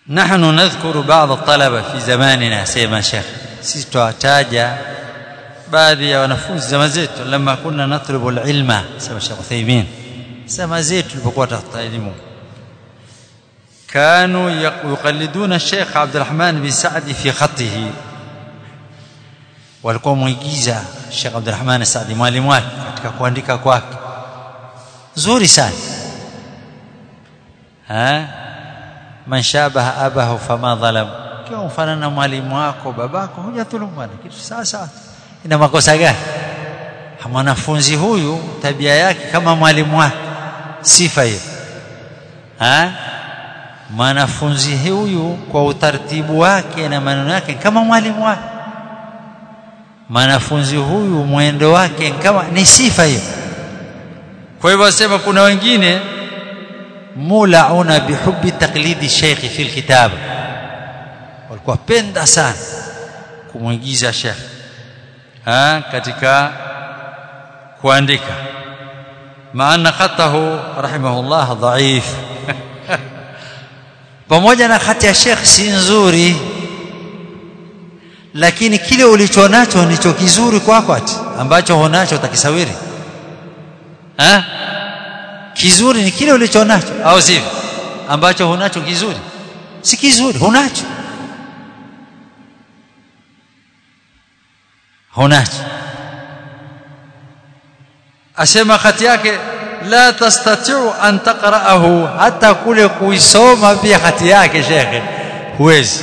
نحن نذكر بعض الطلبة في زماننا سيما شيخ sisi twataja baadhi ya wanafunzi zama zetu lama kunna natlubu alilma sema Sheikh Uthaymeen zama zetu tulipokuwa tafuta elimu كانوا يقلدون الشيخ عبد الرحمن بن سعد في خطه walikuwa mwigiza Sheikh Abdulrahman Saadi mwalimu wake katika kuandika kwake nzuri sana ha man shabaha abahu fama dhalam kiwa mfanana na mwalimu wako babako hujadhulumu bwana kitu sasa ina makosa gani mwanafunzi huyu tabia yake kama mwalimu wake sifa hiyo ha mwanafunzi huyu kwa utaratibu wake na maneno yake kama mwalimu wake mwanafunzi huyu mwendo wake kama ni sifa hiyo kwa hivyo asema kuna wengine mulauna bihubbi taqlidi sheikh fi alkitab walikuwa penda sana kumwigiza sheikh ha katika kuandika maana khatahu rahimahullah dhaif pamoja na khati ya sheikh si nzuri lakini kile ulicho nacho ndicho kizuri kwako ati ambacho hunacho utakisawiri ha kizuri ni kile ulicho nacho au sivyo ambacho hunacho kizuri si kizuri hunacho hunacho asema khati yake la tastatiu an taqra'ahu hata kule kuisoma pia khati yake shekhe huwezi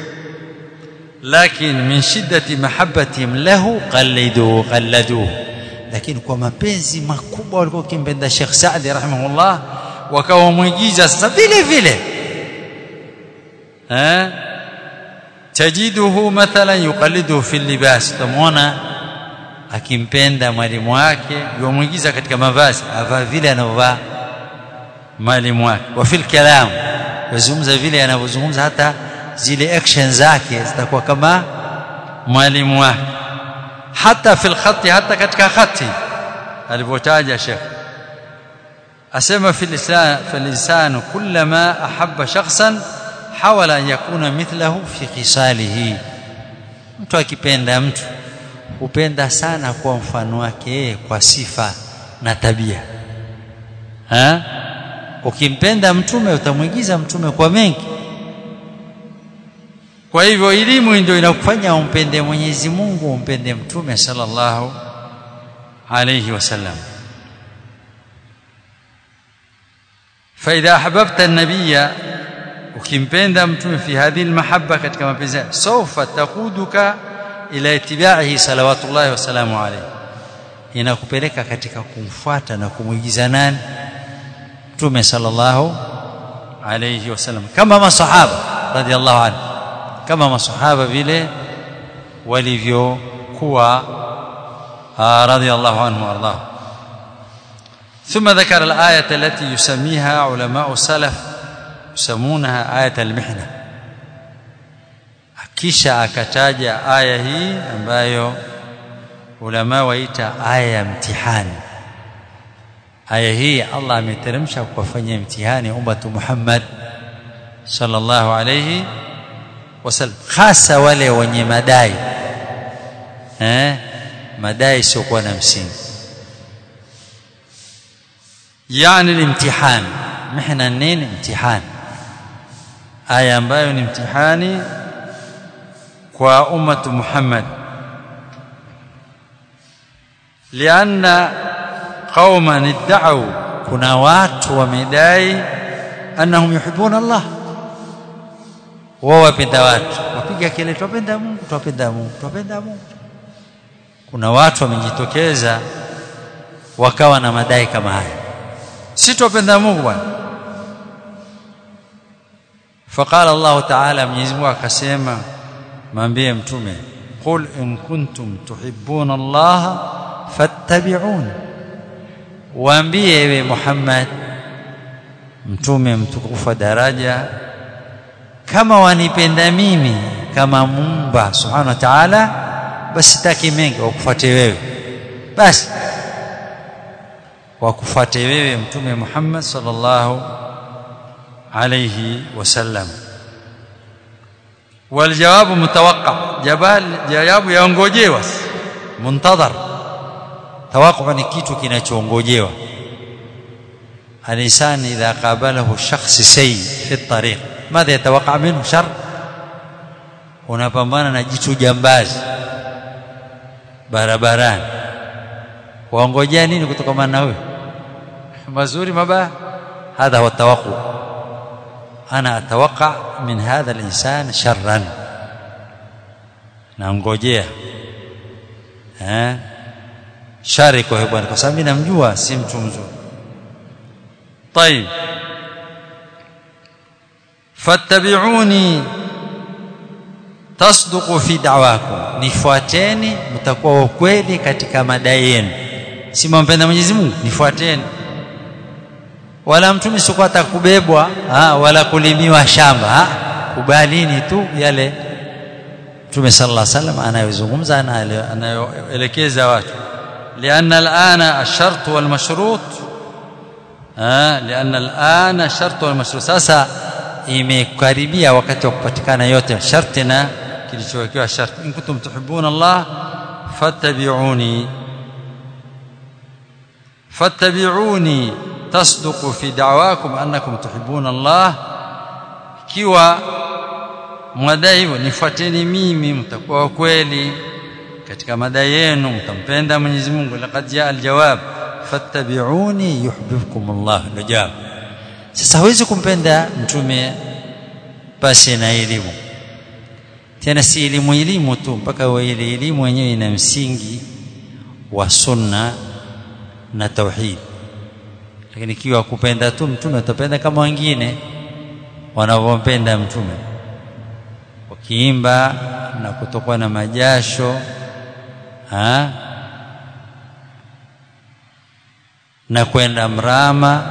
لكن من شدة محبتهم له قلدوه قلدوه lakini kwa mapenzi makubwa walikuwa kimpenda Sheikh Saadi rahimahullah wakawa mwigiza sasa vile vile eh tajiduhu mathalan yuqallidu fi libas tamwona akimpenda mwalimu wake yomwigiza katika mavazi avaa vile anavyovaa mwalimu wake wa fil kalam yazungumza vile anavyozungumza hata zile action zake zitakuwa kama mwalimu wake hata fil khati hata katika khati alivyotaja Sheikh asema fil lisan fil lisan kullama ahabba shakhsan hawala an yakuna mithlahu fi khisalihi mtu akipenda mtu hupenda sana kwa mfano wake kwa sifa na tabia ha ukimpenda mtume utamwigiza mtume kwa mengi kwa hivyo elimu ndio inakufanya umpende Mwenyezi Mungu umpende mtume sallallahu alayhi wasallam فاذا احببت النبي ukimpenda mtume fi hadhihi almahabba katika mapenzi sawfa taquduka ila ittiba'ihi salawatullahi wa salamu alayhi inakupeleka katika kumfuata na kumwigiza nani mtume sallallahu alayhi wasallam kama masahaba radhiallahu anhu kama masahaba vile walivyokuwa radhiallahu anhu warḍah ثم ذكر الآية التي يسميها علماء السلف يسمونها آية المحنة kisha akataja aya hii ambayo ulama waita aya ya mtihani aya hii Allah ameteremsha kuwafanyia mtihani ummatu Muhammad sallallahu alayhi wasallam hasa wale wenye madai eh madai siokuwa na msingi yani ni mtihani mihna nini mtihani aya ambayo ni mtihani kwa ummatu Muhammad lianna qauman idda'u kuna watu wamedai annahum yuhibbuna Allah wao wapenda watu wapiga kelele tupenda Mungu tupenda Mungu tupenda Mungu kuna watu wamejitokeza wakawa na madai kama haya si tupenda Mungu bwana فقال الله تعالى Mwenyezi Mungu akasema mwambie mtume qul in kuntum tuhibbuna Allah fattabi'un waambie ewe Muhammad mtume mtukufu wa daraja kama wanipenda mimi kama Muumba subhanahu wa ta'ala basi taki mengi wakufuate wewe basi wakufuate wewe mtume Muhammad sallallahu alayhi wasallam والجواب متوقع جبال jawabu yaongojewa muntadhar tawaqu ni kitu kinachoongojewa الانسان اذا قابله شخص سيء في الطريق ماذا يتوقع منه شر unapambana na jitu jambazi barabarani waongojea nini kutokana na huyo mazuri mabaya هذا هو التوقع انا اتوقع من هذا الانسان شرا naongojea eh shari kwa bwana kwa sababu namjua si mtu mzuri طيب fattabi'uni tasduqu fi da'wakum nifuateni mtakuwa wa kweli katika madai yenu si mwampenda Mwenyezi Mungu nifuateni wala mtume sikuwa atakubebwa wala kulimiwa shamba ha? kubalini tu yale mtume sallallahu alaihi wasallam anayozungumza anayoelekeza watu لأن الآن الشرط والمشروط آه لأن الآن الشرط والمشروط sasa imekaribia wakati wa kupatikana yote sharti na kilichowekewa sharti in kuntum tuhibbuna Allah fattabi'uni fattabi'uni tasduqu fi da'wakum annakum tuhibbuna Allah kiwa mwadai hivyo nifuateni mimi mtakuwa kweli katika madai yenu mtampenda Mwenyezi Mungu laqad jaa aljawab fattabi'uni yuhibbukum Allah ndio jawabu sasa hawezi kumpenda mtume pasi na elimu tena si elimu elimu tu mpaka ile elimu yenyewe ina msingi wa sunna na tauhid lakini ikiwa kupenda tu mtume utapenda kama wengine wanavyompenda mtume wakiimba na kutokwa na majasho ha? na kwenda mrama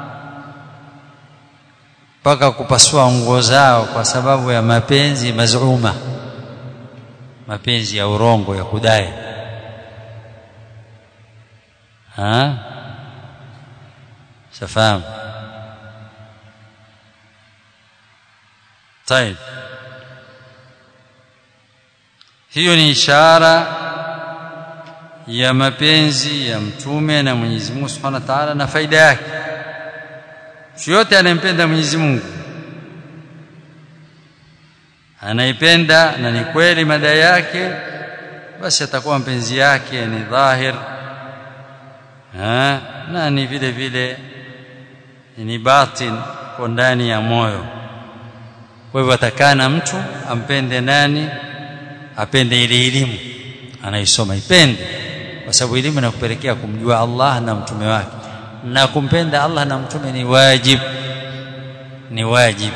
mpaka kupasua nguo zao kwa sababu ya mapenzi mazuma mapenzi ya urongo ya kudai ha safahamu طيب hiyo ni ishara ya mapenzi ya mtume na Mwenyezi Mungu Subhanahu wa Ta'ala na faida yake mtu yote anayempenda Mwenyezi Mungu anaipenda na ni kweli madai yake basi atakuwa mpenzi yake ni dhahir ha? na ni vile vile ni batin kwa ndani ya moyo kwa hivyo atakana mtu ampende nani apende ile elimu anaisoma ipende kwa sababu elimu inakupelekea kumjua Allah na mtume wake na kumpenda Allah na mtume ni wajib ni wajib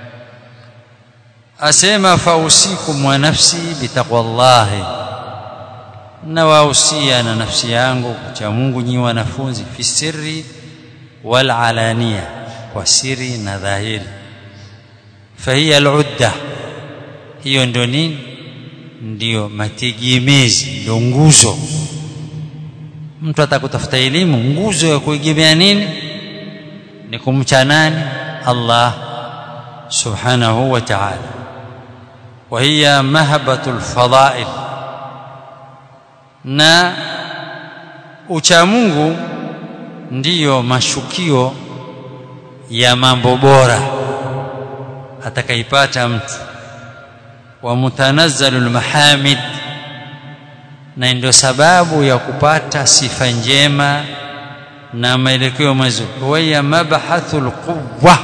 asema fausikum wa nafsi bitaqwallahi na wausia na nafsi yangu kucha Mungu nyi wanafunzi fi sirri wal alania kwa siri na dhahiri fahiya al-udda hiyo ndio nini ndio mategemezi ndio nguzo mtu atakutafuta elimu nguzo ya kuegemea nini ni kumcha nani Allah subhanahu wa ta'ala wa hiya mahbatul fadail na ucha Mungu ndiyo mashukio ya mambo bora atakaipata mtu wa mutanazzalul mahamid na ndio sababu ya kupata sifa njema na maelekeo mazuri wa mabhathul quwwa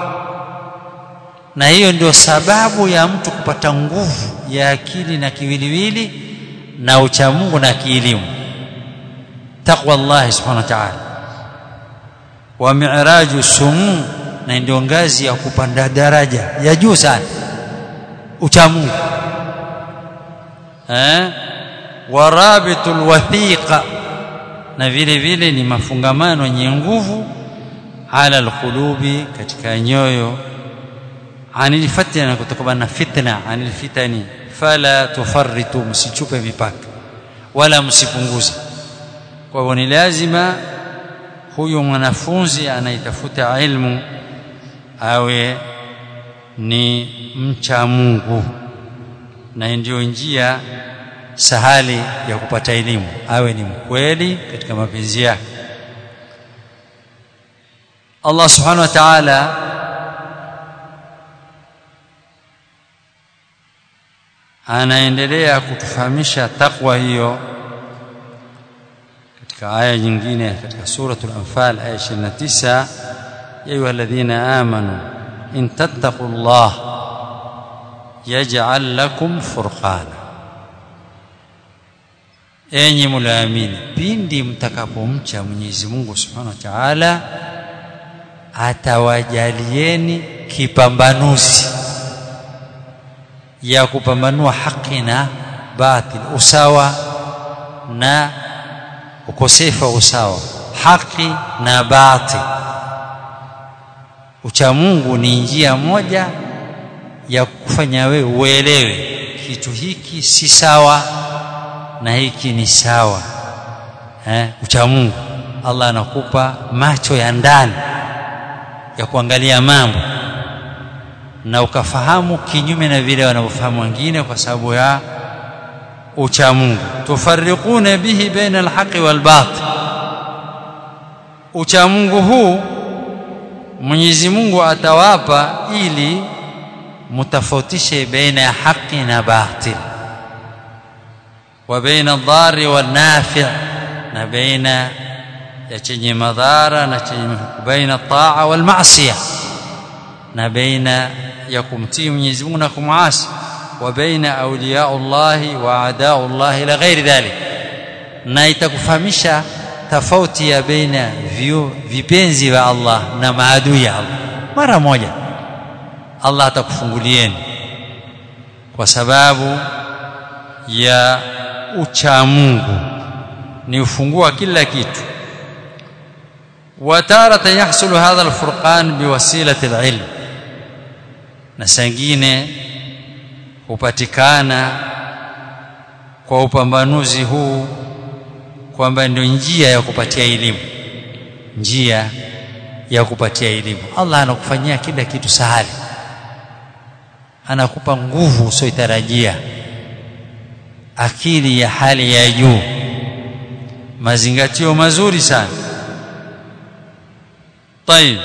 na hiyo ndio sababu ya mtu kupata nguvu ya akili na kiwiliwili na uchamungu na kielimu taqwa Allah subhanahu wa ta'ala wa mi'raju sumu na ndio ngazi ya kupanda daraja ya juu sana uchamungu eh warabitul wathiqa na vile vile ni mafungamano yenye nguvu ala alqulubi katika nyoyo anil fitna kutokana na fitna anil fitani fala tufarritu msichupe mipaka wala msipunguze kwa hivyo ni lazima huyu mwanafunzi anaitafuta ilmu awe ni mcha Mungu na ndio njia sahali ya kupata elimu awe ni mkweli katika mapenzi yake Allah subhanahu wa ta'ala anaendelea kutufahamisha takwa hiyo katika aya nyingine katika suratul anfal aya 29 ya ayyuhalladhina amanu in tattaqullah yaj'al lakum furqana enyi mlaamini pindi mtakapomcha Mwenyezi Mungu Subhanahu wa Ta'ala atawajalieni kipambanuzi ya kupambanua haki na batil usawa na ukosefu wa usawa haki na batil ucha Mungu ni njia moja ya kufanya wewe uelewe kitu hiki si sawa na hiki ni sawa eh ucha Mungu Allah anakupa macho ya ndani ya kuangalia mambo na ukafahamu kinyume na vile wanavyofahamu wengine kwa sababu ya ucha Mungu tufarriquna bihi baina alhaqi walbatil ucha Mungu huu Mwenyezi Mungu atawapa ili mutafautishe baina ya haki na batil wa baina dhari wal nafi' na baina ya chenye madhara na chenye baina taa wal ma'siyah na baina ya kumtii Mwenyezi Mungu na kumasi wa baina awliyaullahi wa adaullahi la ghairi dhalik na itakufahamisha tofauti ya baina vipenzi vya Allah na maadui ya Allah mara moja Allah atakufungulieni kwa sababu ya ucha Mungu ni ufungua kila kitu وتارة يحصل هذا الفرقان بوسيلة العلم na sangine hupatikana kwa upambanuzi huu kwamba ndio njia ya kupatia elimu njia ya kupatia elimu Allah anakufanyia kila kitu sahali anakupa nguvu usiotarajia akili ya hali ya juu mazingatio mazuri sana طيب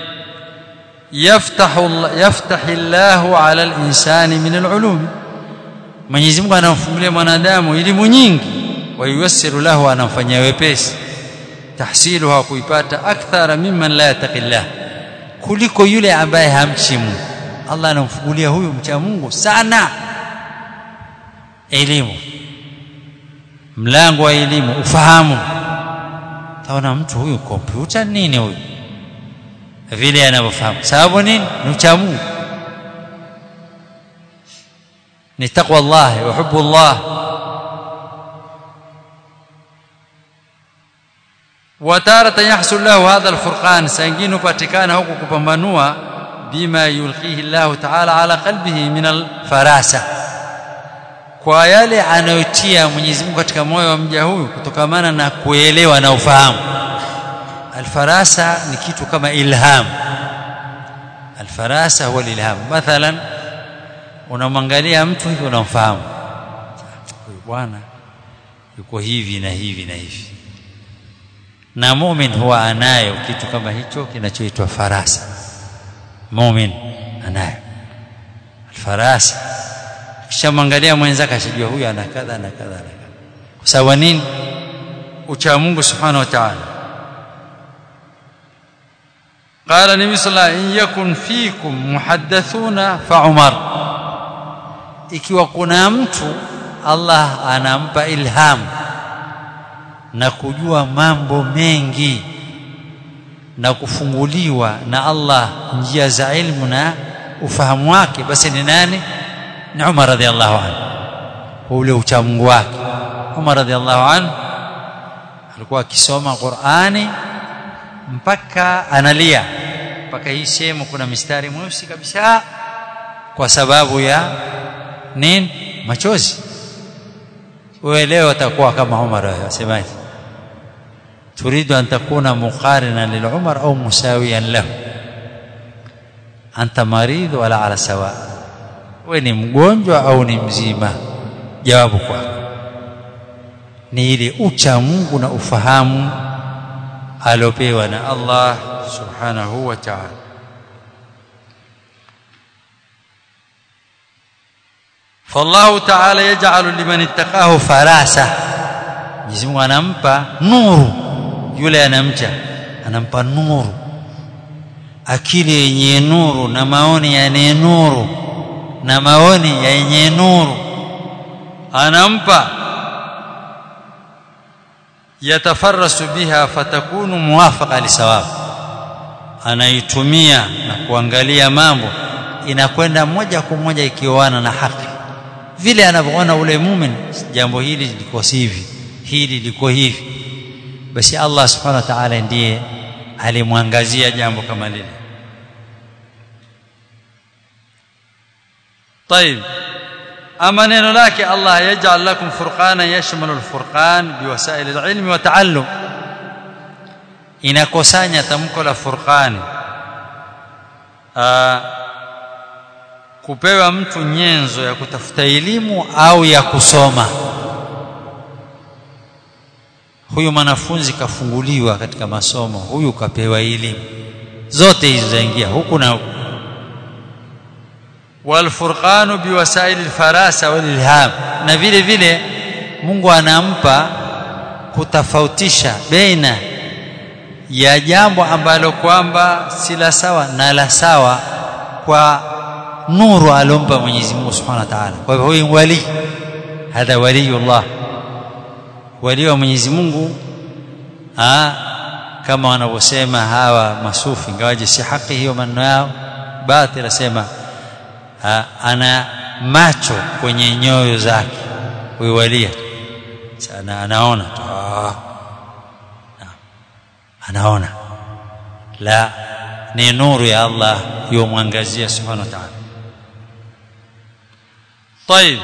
يفتح يفتح الله على الانسان من العلوم Mwenyezi Mungu anamfungulia mwanadamu elimu nyingi wayuyassiru lahu anamfanyia wepesi tahsiluha kuipata akthara mimman la yataqillah kuliko yule ambaye hamchi Mungu Allah anamfungulia huyu mcha Mungu sana elimu mlango wa elimu ufahamu taona mtu huyu kompyuta nini huyu vile anavyofahamu sababu nini ni ucha Mungu ni taqwa Allah wa hubbu Allah وتارة يحصل له هذا الفرقان سنجين patikana huku kupambanua bima yulqihi Allah ta'ala ala qalbihi min alfarasa kwa yale anayotia Mwenyezi Mungu katika moyo wa mja huyu kutokamana na kuelewa na ufahamu alfarasa ni kitu kama ilham alfarasa huwa ilham mathalan unamwangalia mtu hivi unamfahamu huyu bwana yuko hivi na hivi na hivi na mumin huwa anayo kitu kama hicho kinachoitwa farasa mumin anayo alfarasa kishamwangalia mwenzake ashijua huyu ana kadha na kadha na kadha kwa sababu nini ucha Mungu subhanahu wa ta'ala قال النبي صلى الله عليه وسلم إن يكن فيكم محدثون فعمر ikiwa kuna mtu Allah anampa ilham na kujua mambo mengi na kufunguliwa na Allah njia za ilmu na ufahamu wake basi ni nani ni Umar radhiallahu anhu ule uchamungu wake Umar radhiallahu anhu alikuwa akisoma Qur'ani mpaka analia mpaka hii sehemu kuna mistari mweusi kabisa kwa sababu ya nini machozi wewe leo utakuwa kama Umar wasemaje تريد أن تكون مقارنا للعمر أو مساويا له أنت مريض ولا على سواء we ni mgonjwa au ni mzima jawabu kwako ni ile ucha Mungu na ufahamu aliopewa na Allah subhanahu wa ta'ala فالله تعالى يجعل لمن اتقاه فراسة Mwenyezi Mungu anampa nuru yule anamcha anampa nuru akili yenye nuru na maoni yenye nuru na maoni yenye nuru anampa yatafarrasu biha fatakunu muwafaqa lisawab anaitumia na kuangalia mambo inakwenda moja kwa moja ikioana na haki vile anavyoona ule mumin jambo hili liko hivi hili liko hivi basi Allah subhanahu wa ta'ala ndiye alimwangazia jambo kama lile طيب اما neno lake Allah yaj'al lakum furqana yashmalu al-furqan biwasail al-ilm wa ta'allum inakosanya tamko la furqani kupewa mtu nyenzo ya kutafuta elimu au ya kusoma huyu mwanafunzi kafunguliwa katika masomo huyu kapewa elimu zote hizo zaingia huku na huku walfurqanu biwasaili alfarasa walilham na vile vile Mungu anampa kutofautisha baina ya jambo ambalo kwamba si la sawa na la sawa kwa nuru alompa Mwenyezi Mungu Subhanahu wa Ta'ala kwa hivyo huyu wali hadha waliyullah wali wa Mwenyezi Mungu ah kama wanavyosema hawa masufi ingawaje si haki hiyo maneno yao batila sema ana macho kwenye nyoyo zake huyu walia sana anaona tu anaona la ni nuru ya Allah yomwangazia subhanahu wa ta'ala طيب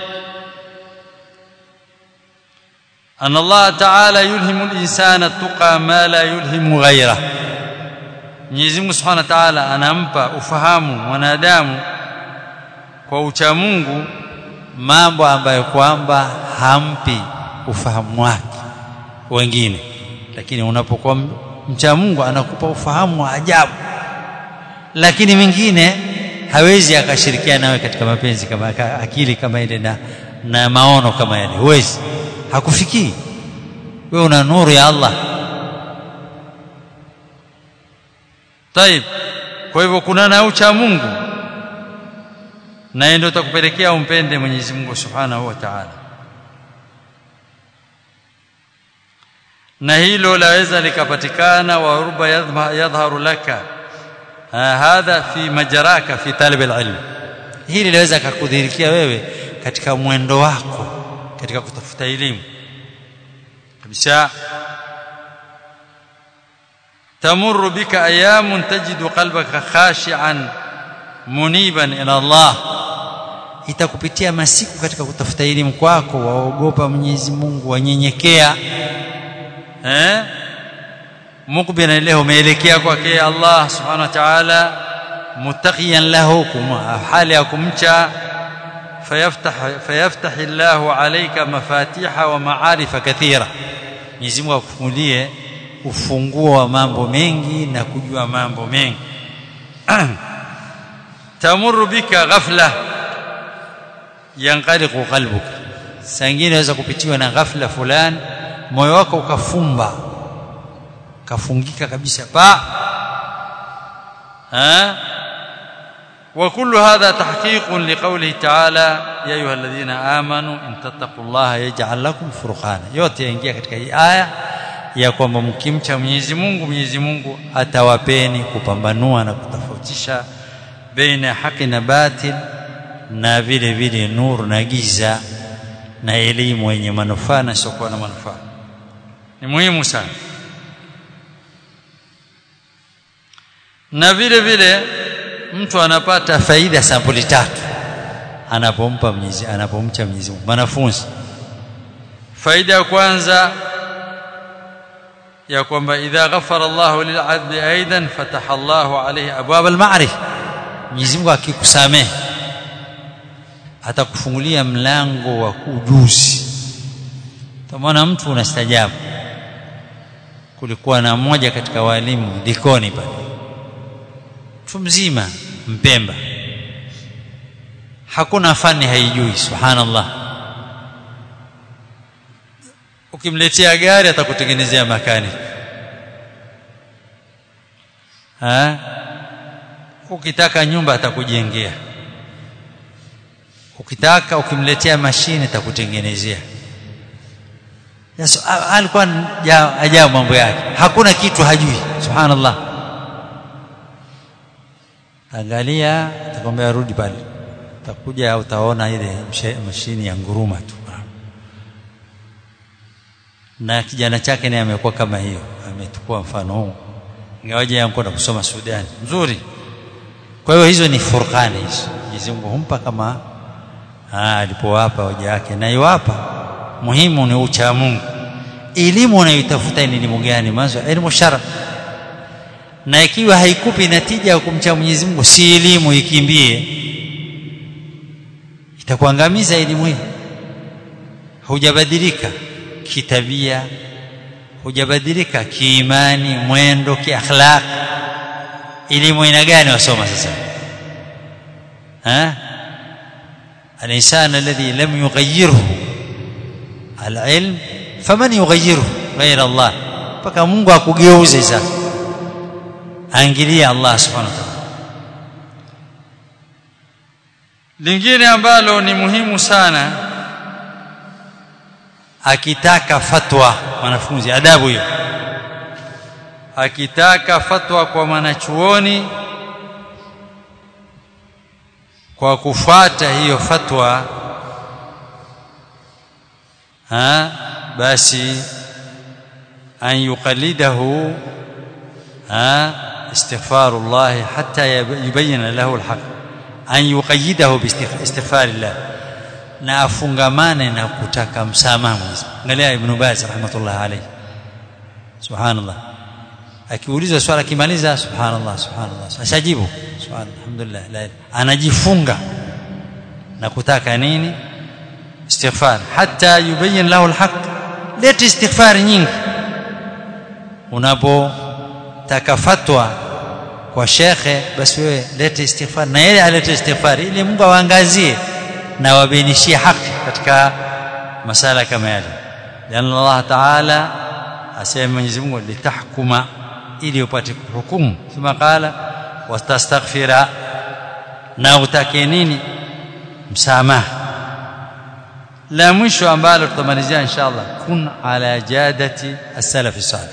أن الله تعالى يلهم الإنسان التقى ما لا يلهم غيره Mwenyezi Mungu Subhanahu wa Ta'ala anampa ufahamu mwanadamu kwa ucha Mungu mambo ambayo kwamba hampi ufahamu wake wengine lakini unapokuwa mcha Mungu anakupa ufahamu wa ajabu lakini mingine hawezi akashirikiana nawe katika mapenzi kama akili kama ile na, na maono kama yale huwezi hakufikii wewe una nuru ya Allah طيب kwa hivyo kuna na ucha Mungu na ndio utakupelekea umpende Mwenyezi Mungu Subhanahu wa Ta'ala na hilo laweza likapatikana wa ruba yadhharu laka hadha fi majraka fi talab alilm hili laweza kukudhirikia wewe katika mwendo wako katika kutafuta elimu kabisa تمر بك ايام تجد قلبك خاشعا منيبا الى الله itakupitia masiku katika kutafuta elimu kwako waogopa Mwenyezi Mungu wanyenyekea eh mukbina ilayhi umeelekea kwake Allah subhanahu wa ta'ala muttaqiyan lahu hali ya kumcha fayaftah fayaftah Allah alayka mafatiha wa ma'arifa kathira Mwenyezi Mungu akufungulie ufunguo wa mambo mengi na kujua mambo mengi tamuru bika ghafla yanqaliqu qalbuka sangine inaweza kupitiwa na ghafla fulani moyo wako ukafumba kafungika kabisa pa ha وكل هذا تحقيق لقوله تعالى يا ايها الذين امنوا ان تتقوا الله يجعل لكم فرقانا yote yaingia katika hii aya ya kwamba mkimcha Mwenyezi Mungu Mwenyezi Mungu atawapeni kupambanua na kutofautisha baina haki na batil na vile vile nuru na giza na elimu yenye manufaa na isiyokuwa na manufaa ni muhimu sana na vile vile mtu anapata faida sampuli tatu anapompa Mwenyezi anapomcha Mwenyezi Mungu wanafunzi faida ya kwanza ya kwamba idha ghafara Allahu lil'abdi aidan fataha Allahu alayhi abwab al-ma'rif Mwenyezi Mungu akikusamehe atakufungulia mlango wa ujuzi utamwona mtu unastajabu kulikuwa na mmoja katika walimu Likoni pale mtu mzima Mpemba hakuna fani haijui subhanallah ukimletea gari atakutengenezea makani ha ukitaka nyumba atakujengea ukitaka ukimletea mashine atakutengenezea Yes, alikuwa ajabu mambo yake hakuna kitu hajui subhanallah angalia atakwambia rudi pale utakuja utaona ile mashini ya nguruma tu na kijana chake naye amekuwa kama hiyo ametukua mfano huu ingawaje yankwenda kusoma Sudani nzuri kwa hiyo hizo ni furqani hizo Mwenyezi Mungu humpa kama alipowapa hoja yake na iwapa muhimu ni ucha Mungu elimu unayotafuta ni elimu gani mwanzo elimu shara na ikiwa haikupi natija ya kumcha Mwenyezi Mungu si elimu ikimbie itakuangamiza elimu hii hujabadilika kitabia hujabadilika kiimani mwendo kiakhlaq elimu aina gani wasoma sasa ha الانسان الذي لم يغيره العلم فمن يغيره غير الله mpaka Mungu akugeuze sasa angalia Allah subhanahu wa ta'ala lingine ambalo ni muhimu sana akitaka fatwa mwanafunzi adabu hiyo akitaka fatwa kwa mwanachuoni kwa kufuata hiyo fatwa ha basi an yuqallidahu ha istighfarullah hatta yubayyana lahu alhaq an yuqayyidahu biistighfarillah na afungamane na kutaka msamaha Mwenyezi angalia ibn Baz rahmatullah alayhi subhanallah akiuliza swala akimaliza subhanallah subhanallah ashajibu subhanallah alhamdulillah la anajifunga na kutaka nini istighfar hatta yubayyin lahu alhaq leti istighfar nyingi unapotaka fatwa kwa shekhe basi wewe lete istighfar na yeye alete istighfar ili Mungu awaangazie na wabainishie haki katika masala kama yale lian Allah taala asema Mwenyezi Mungu litahkuma ili upate hukumu thumma qala wastastaghfira na utake nini msamaha la mwisho ambalo tutamalizia inshallah kun ala jadati as-salaf salih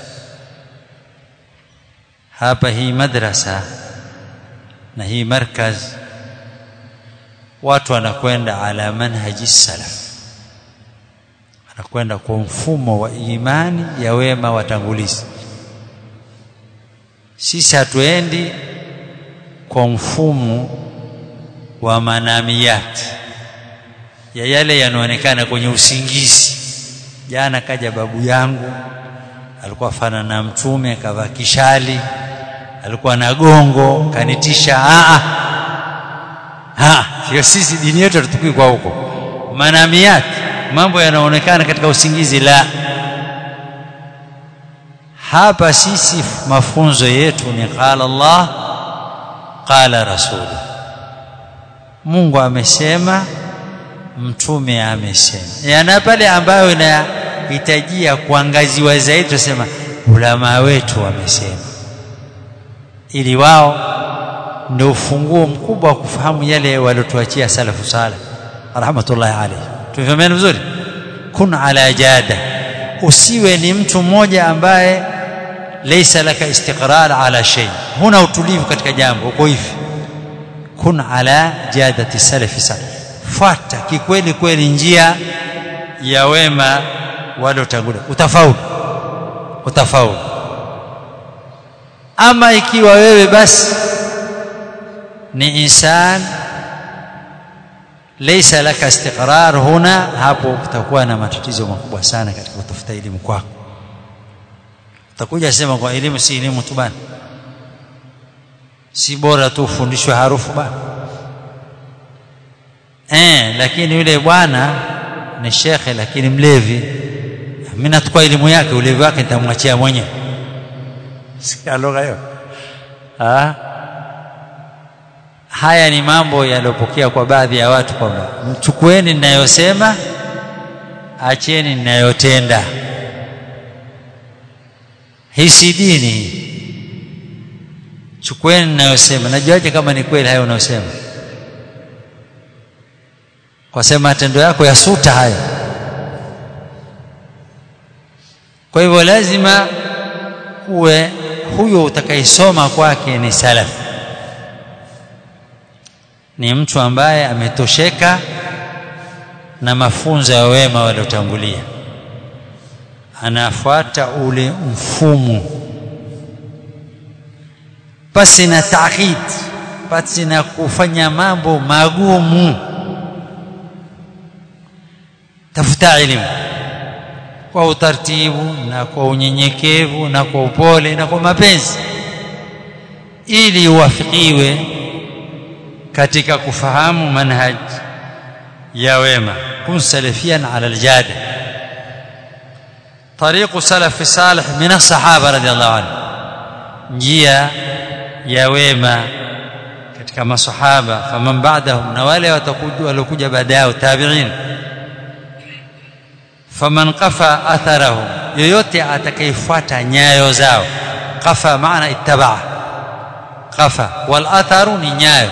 hapa hii madrasa na hii markaz watu wanakwenda ala manhaji salaf wanakwenda kwa mfumo wa imani ya wema watangulizi sisi hatuendi kwa mfumo wa manamiyati ya yale yanaonekana kwenye usingizi jana kaja babu yangu alikuwa fana na mtume akavaa kishali alikuwa na gongo kanitisha a a sio sisi dini yetu hatutukui kwa huko manamiyati mambo yanaonekana katika usingizi la hapa sisi mafunzo yetu ni qala Allah qala rasul Mungu amesema mtume amesema yana pale ambayo inahitajia kuangaziwa zaidi tusema ulama wetu wamesema ili wao ndio ufunguo mkubwa wa kufahamu yale waliotuachia salafu saleh rahmatullahi alayhi tumefahamana vizuri kun ala jada usiwe ni mtu mmoja ambaye laysa laka istiqrar ala shay huna utulivu katika jambo uko hivi kun ala jadati salafi salih fuata kikweli kweli njia ya wema waliotangulia utafaulu utafaulu ama ikiwa wewe basi ni insan laysa laka istiqrar huna hapo utakuwa na matatizo makubwa sana katika kutafuta elimu kwako utakuja sema kwa elimu si elimu tu bana si bora tu ufundishwe harufu bana eh lakini yule bwana ni shekhe lakini mlevi mimi nachukua elimu yake ulevi wake nitamwachia mwenyewe sikia lugha hiyo ah haya ni mambo yaliyopokea kwa baadhi ya watu kwamba mchukueni ninayosema acheni ninayotenda hii si dini hii chukueni ninayosema najuaje kama ni kweli hayo unayosema kwa sema matendo yako yasuta hayo kwa hivyo lazima uwe huyo utakaisoma kwake ni salaf ni mtu ambaye ametosheka na mafunzo ya wema waliotangulia anafuata ule mfumo pasi na taakid pasi na kufanya mambo magumu tafuta elimu kwa utaratibu na kwa unyenyekevu na kwa upole na kwa mapenzi ili uwafikiwe katika kufahamu manhaj ya wema kun salafiyan ala aljada طريق سلف صالح من الصحابه رضي الله عنهم njia ya wema katika masahaba faman ba'dahum na wale watakuja waliokuja baada yao tabi'in faman qafa atharahum yoyote atakayefuata nyayo zao qafa maana ittabaa qafa wal atharu ni nyayo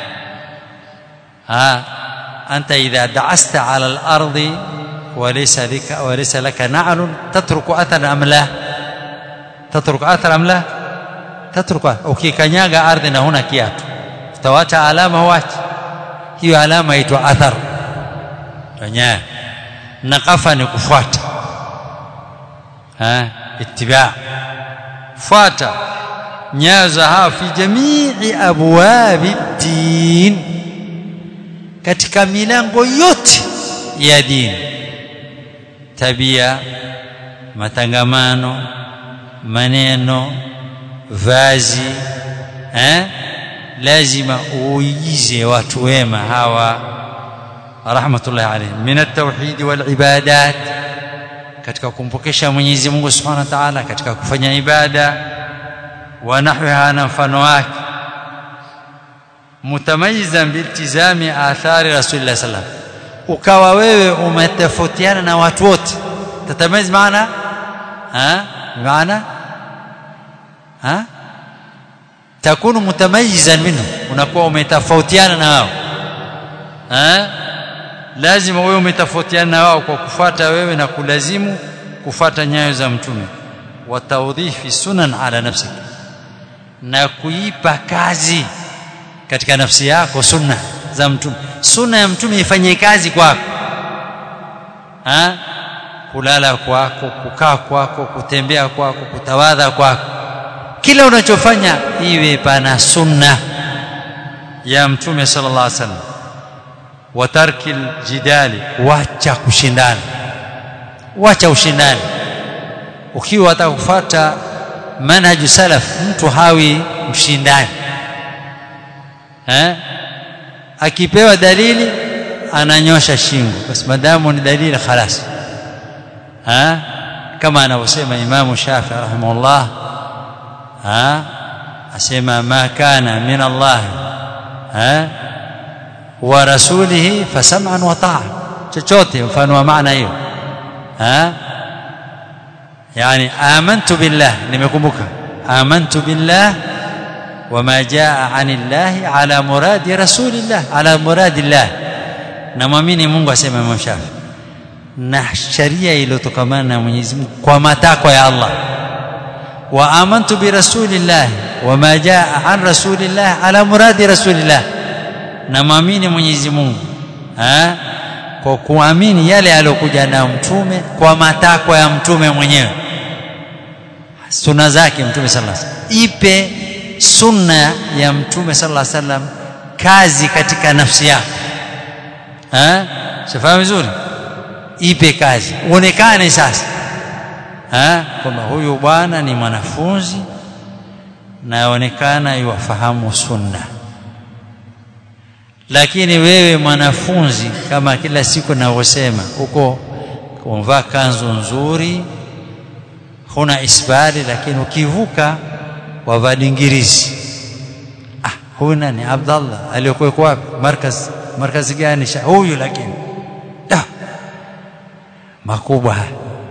ha anta idha da'asta 'ala al-ardi وليس لك وليس لك نعل تترك اثرا ام لا تترك اثرا ام لا تترك ukikanyaga ardhi na huna kiatu utawacha alama wachi hiyo alama inaitwa athar tanya na kafa ni kufuata ha ittiba fuata nyayo za hawa fi jamii abwabi din katika milango yote ya dini tabia matangamano maneno vazi eh lazima uigize watu wema hawa rahmatullahi alayhim min at-tauhid wal ibadat katika kumpokesha Mwenyezi Mungu Subhanahu wa Ta'ala katika kufanya ibada wa nahwiha na mfano wake mutamayizan biltizami athari rasulillah sallallahu alaihi wasallam ukawa wewe umetofautiana na watu wote tatamayiz maana ha maana ha takunu mutamayizan minhu unakuwa umetofautiana na wao ha lazima wewe umetofautiana na wao kwa kufuata wewe na kulazimu kufuata nyayo za mtume wa tawdhifi sunan ala nafsik na kuipa kazi katika nafsi yako sunna za mtume sunna ya mtume ifanye kazi kwako ha kulala kwako kukaa kwako kutembea kwako kutawadha kwako kila unachofanya iwe pana sunna ya mtume sallallahu alaihi wasallam wa tarkil jidali wacha kushindana wacha ushindani ukiwa atakufuata manhaju salaf mtu hawi mshindani eh akipewa dalili ananyosha shingo basi madamu ni dalili khalas ha kama anavyosema Imam Shafi rahimahullah ha asema ma kana min Allah ha wa rasulihi fasam'an wa ta'a chochote mfano wa maana hiyo ha yani amantu billah nimekumbuka amantu billah وما جاء عن الله على مراد رسول الله على مراد الله namwamini Mungu asema Imam Shafi na sharia iliyotokamana na Mwenyezi Mungu kwa matakwa ya Allah wa amantu bi rasulillah wama jaa an rasulillah ala muradi rasulillah namwamini Mwenyezi Mungu ha kwa kuamini yale aliyokuja na mtume kwa matakwa ya mtume mwenyewe sunna zake mtume sallallahu alaihi wasallam ipe sunna ya mtume sallallahu alaihi wasallam kazi katika nafsi yako eh sifahamu vizuri ipe kazi uonekane sasa eh kwamba huyu bwana ni mwanafunzi na yaonekana iwafahamu sunna lakini wewe mwanafunzi kama kila siku navyosema uko umvaa kanzu nzuri huna isbali lakini ukivuka wavaa dingirizi ah huyu nani Abdallah aliyokuwa wapi markaz markazi gani huyu lakini da makubwa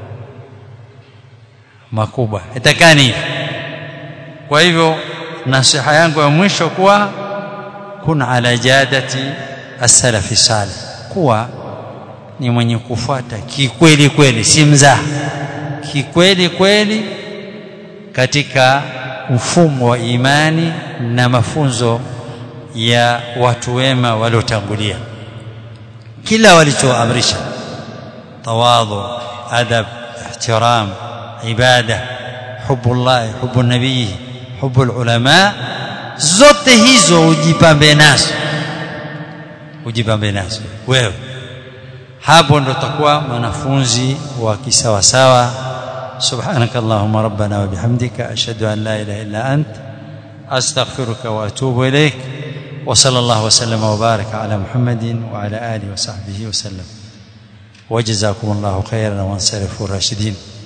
makubwa itakani hivi kwa hivyo nasiha yangu ya mwisho kuwa kun ala jadati as-salafi salih kuwa ni mwenye kufuata kikweli kweli si mzaha kikweli kweli katika mfumo wa imani na mafunzo ya watu wema waliotangulia kila walichoamrisha tawadhu adab ihtiram ibada hubullah hubu nabii hubu ulama zote hizo ujipambe nazo ujipambe nazo wewe hapo ndo takuwa mwanafunzi wa kisawasawa سبحانك اللهم ربنا وبحمدك أشهد أن لا إله إلا أنت أستغفرك وأتوب إليك وصلى الله وسلم وبارك على محمد وعلى آله وصحبه وسلم وجزاكم الله خيرا وانصرفوا الراشدين